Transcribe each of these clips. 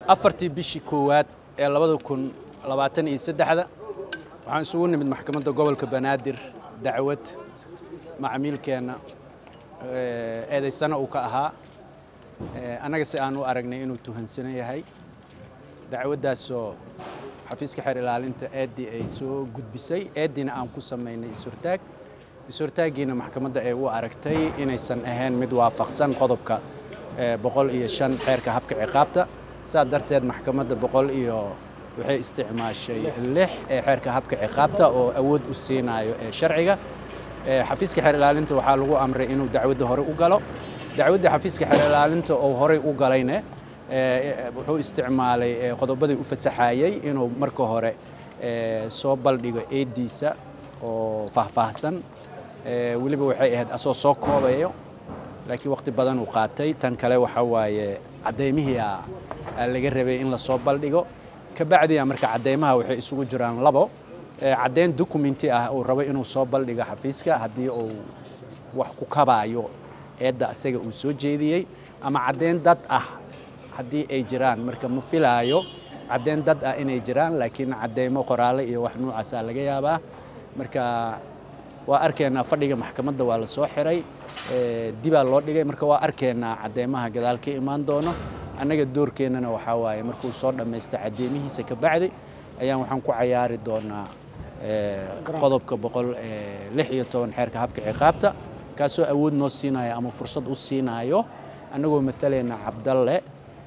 afartii bishii koowaad ee labada kun labaatan iyo saddexda waxaan isugu nimid maxkamadda gobolka banaadir dacwad macmiilkeenna eedaysana uu ka ahaa annaga si aan u aragnay inuu tuhansano yahay dacwaddaasoo xafiiska xeer ilaalinta eeddii ay soo gudbisay eeddiina aan ku samaynay is-hortaag is-hortaaggiina maxkamadda ay u aragtay inaysan ahayn mid waafaqsan qodobka boqol iyo shan xeerka habka ciqaabta saa darteed maxkamadda boqol iyo waxay isticmaashay lix ee xeerka habka ciqaabta oo awood u siinayo ee sharciga xafiiska xeer ilaalinta waxaa lagu amray inuu dacwadda hore u galo dacwadda xafiiska xeer ilaalinta oo horey u galayne wuxuu isticmaalay qodobadii u fasaxayey inuu marka hore soo baldhigo eeddiisa oo faahfaahsan weliba waxay ahayd asoo soo koobayo laakiin waqti badan uu qaatay tan kale waxa waaye caddaymihii aa laga rabay in lasoo baldhigo kabacdiya marka caddaymaha waxay isugu jiraan labo caddayn documenti ah uu rabo inuu soo baldhigo xafiiska haddii uu wax ku kabaayo eedda isaga uu soo jeediyey ama caddayn dad ah haddii ay jiraan marka ma filaayo caddayn dad ah inay jiraan laakiin caddaymo qoraale iyo wax nuucaasaa laga yaabaa marka waa arkaynaa fadhiga maxkamadda waa la soo xiray dibaa loo dhigay marka waa arkaynaa caddaymaha gadaal ka imaan doono annaga doorkeennana waxaa waaye markuu soo dhammaysta caddeymihiisa ka bacdi ayaan waxaan ku cayaari doonaa qodobka boqol lix iyo toban xeerka habka ciqaabta kaasoo awood noo siinaya ama fursad u siinaayo annagoo matalayna cabdalle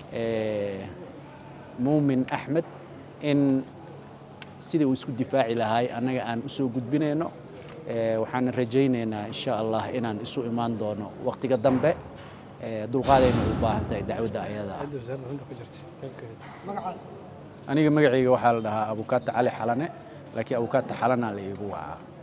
muumin axmed in sidii uu isku difaaci lahaay annaga aan u soo gudbinayno waxaan rajaynaynaa insha allah inaan isu imaan doono waqtiga dambe dulqaadayna u baahan tahay dacwadda ayada aniga magacayga waxaa la dhahaa abukaata cali xalane laakiin abukaata xalana la iigu wacaa